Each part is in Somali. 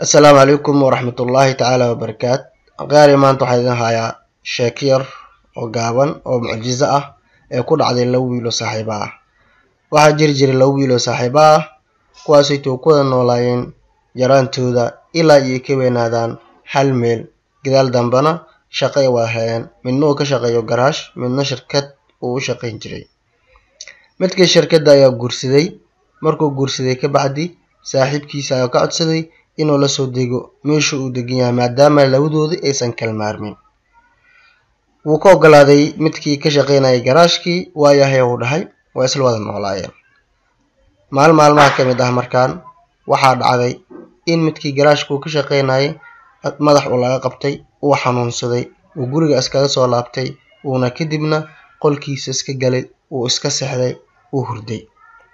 asalaamu calaykum waraxmatullaahi tacaala wabarakaat qaari maanta waxaa idin hayaa sheeko yar oo gaaban oo mucjiso ah ee ku dhacday laba wiil oo saaxiibo ah waxaa jiri jiray laba wiil oo saaxiibo ah kuwaasaytoo ku wada noolaayeen yaraantooda ilaa iyo ka weynaadaan hal meel gadaal dambena shaqo ay wada heleen midna uu ka shaqeeyo garaash midna shirkad uu u shaqayn jiray midkii shirkadda ayaa guursaday markuu guursaday kabacdi saaxiibkiisa ayaa ka codsaday inuu la soo dego meesha uu degan yahay maadaama labadoodii aysan kala maarmin wuu ka ogolaaday midkii ka shaqaynayay garaashkii waayahay uu dhahay waa isla wada noolaayeen maalin maalmaha ka mid ah markaan waxaa dhacday in midkii garaashka uu ka shaqaynayay madax uu laga qabtay uu xanuunsaday uu guriga iskaga soo laabtay uuna kadibna qolkiisa iska galay uu iska sexday uu hurday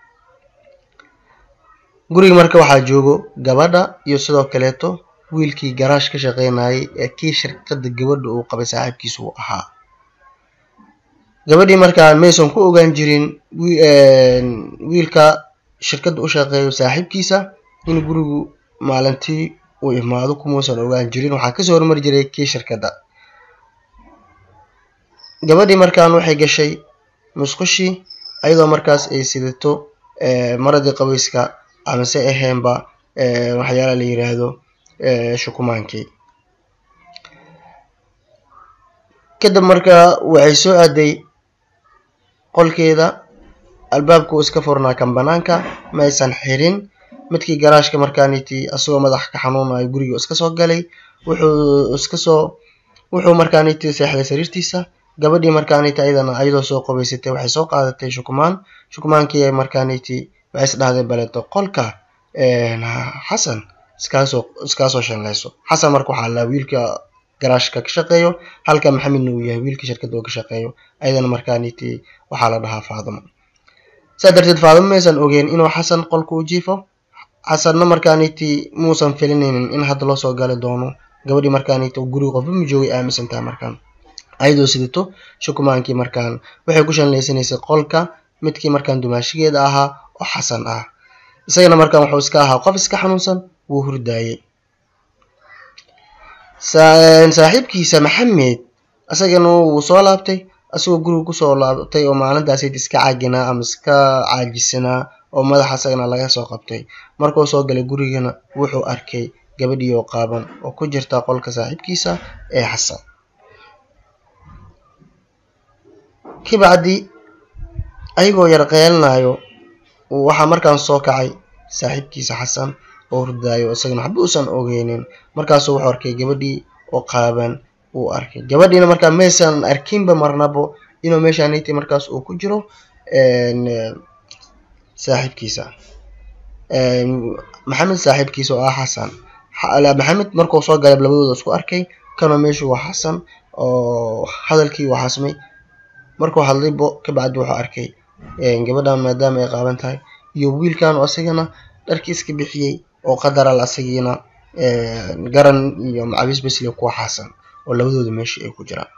guriga marka waxaa joogo gabadha iyo sidoo kaleeto wiilkii garaash ka shaqaynayay ee kii shirkadda gabadha uu qabay saaxiibkiisa uu ahaa gabadhii markaa maysan ku ogaan jirin wiilka shirkadda u shaqeeyo saaxiibkiisa in gurigu maalintii uu imaado kumuusan ogaan jirin waxaa kasoo hormari jiray kii shirkadda gabadhii markaan waxay gashay musqushii ayadoo markaas ay sidato maradii qabayska amase ahaynba waxyaala la yiraahdo shukumaankii kadib markaa waxay soo aaday qolkeeda albaabka uu iska furnaa kan banaanka ma aysan xirin midkii garaashka markaaniti asagoo madax ka xanuunayo guriga iska soo galay wuxuu iska soo wuxuu markaaniti seexday sariirtiisa gabadhii markaaniti ayadana ayadoo soo qabaysatay waxay soo qaadatay shukumaan shukumaankii markaaniti waxay is dhahday baleeto qolka xasan iskaasoo iskaasoo shanlayso xasan marka waxaa laa wiilka garaashka ka shaqeeyo halka maxamedna uu yahay wiilka shirkadda oo ka shaqeeyo ayadana markaaniti waxaa la dhahaa faadimo saa darteed faadimo maysan ogeen inuu xasan qolka u jiifo xasanna markaaniti muusan filinaynin in hadda loo soo gali doono gabadhii markaaniti guriga qofba ma joogay aaminsantaha markaan ayadoo sidato shukumaankii markaan waxay ku shanlaysanaysay qolka midkii markaan dumaashigeeda ahaa oo xasan ah isagana markaan wuxuu iska ahaa qof iska xanuunsan wuu hurdaayey saaxiibkiisa maxamed isagana wuu soo laabtay isagoo guriga kusoo laabtay oo maalintaasayt iska caaginaa ama iska caajisanaa oo madaxa isagana laga soo qabtay markuu soo galay gurigana wuxuu arkay gabadhii oo qaaban oo ku jirta qolka saaxiibkiisa ee xasan kabacdi ayagoo yar qeelinayo waxaa markaan soo kacay saaxiibkiisa xasan oo hurdaayo isagana waxba uusan ogeynin markaasuu wuxuu arkay gabadhii oo qaaban uu arkay gabadhiina markaa maysan arkinba marnabo inuu meeshaaniti markaas uu ku jiro saaxiibkiisa maxamed saaxiibkiisa oo ah xasan maxamed markuu soo galay labadooda isku arkay kanoo meeshu waa xasan oo hadalkii waa xasmay markuu hadlaybo kabacdi wuxuu arkay gabadhan maadaama ay qaaban tahay iyo wiilkan oo isagana dharkii iska bixiyey oo qadaral asagiina garan iyo macabiis basle kuwa xasan oo labadooda meesha ay ku jiraan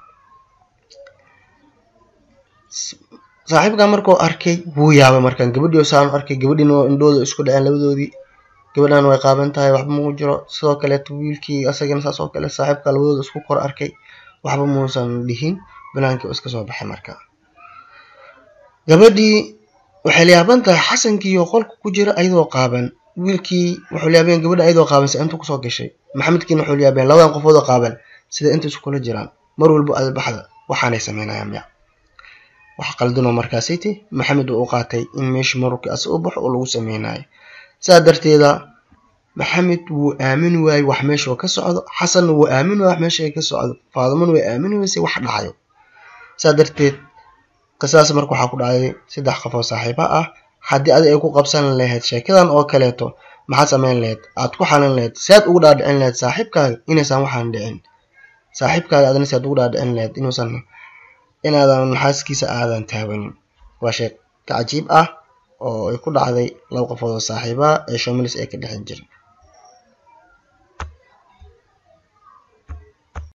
saaxiibkan markuu arkay wuu yaabay markaan gabadhii saan arkay gabadhiina indhooda isku dhaceen labadoodii gabadhan way qaaban tahay waxba mau jiro sidoo kaleeto wiilkii asagana saas oo kale saaxiibka labadooda isku kor arkay waxba muusan dhihin banaankii oo iska soo baxay marka gabadhii waxay liyaaban tahay xasankiioo qolka ku jira ayadoo qaaban wiilkii wuxuu liyaabeen gabadha ayadoo qaaban si inta kusoo gashay maxamedkiina wuxuu liyaabeen labadan qofood oo qaaban sida inta iskula jiraan mar walbo albaxda waxaanay sameynayaan miya wax qaldinoo markaasiti maxamed uu u qaatay in meesha marurkii asa u baxo oo lagu sameynayo saa darteeda maxamed wuu aamin waayey wax meesha ka socdo xasanna wuu aamin waayey wax meesha ka socdo faadimona way aamin weysay wax dhacayo saa darteed qisaas marka waxaa ku dhacday saddex qof oo saaxiiba ah haddii adi ay ku qabsan lahayd sheekadan oo kaleeto maxaad samayn lahayd aad ku xalin lahayd si aad ugu dhaadhicin lahayd saaxiibkaaga inaysan waxaan dhicin saaxiibkaaga adna si aad ugu dhaadhicin lahayd inuusan inaadan xaaskiisa aadan taawanin waa sheeg ka cajiib ah oo ay ku dhacday laba qofood oo saaxiiba ee shomilis ay ka dhexin jirin